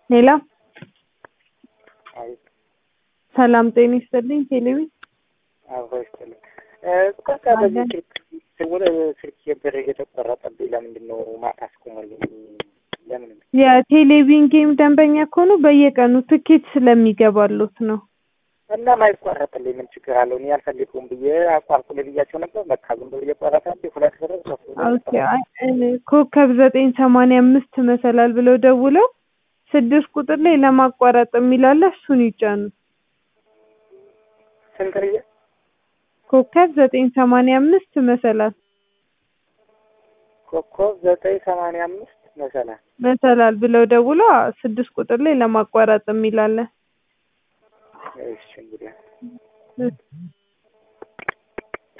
ሌላ አይ ሰላም ጤና ይስጥልኝ። ቴሌቪ አብሮ ይስጥልኝ። በቃ በዚህ ስልክ ስውል ስልክ ብር እየተቆረጠብኝ ለምንድን ነው ማታ አስቆመልኝ? ለምን የቴሌቪዥን ጌም ደንበኛ ከሆኑ በየቀኑ ትኬት ስለሚገባሉት ነው። እና ማይቆረጥልኝ ምን ችግር አለው? እኔ አልፈልገውም ብዬ አቋርጡልኝ ብያቸው ነበር። በቃ ዝም ብሎ እየቆረጠብኝ ሁለት ብር ሶስት ብር ኦኬ፣ አይ፣ እኔ ኮከብ ዘጠኝ ሰማንያ አምስት መሰላል ብለው ደውለው ስድስት ቁጥር ላይ ለማቋረጥ የሚላለ እሱን ይጫኑ። ስንት ብዬ ኮከብ ዘጠኝ ሰማንያ አምስት መሰላል ኮከብ ዘጠኝ ሰማንያ አምስት መሰላል መሰላል ብለው ደውለው ስድስት ቁጥር ላይ ለማቋረጥ የሚላለ እሺ እንግዲህ እሺ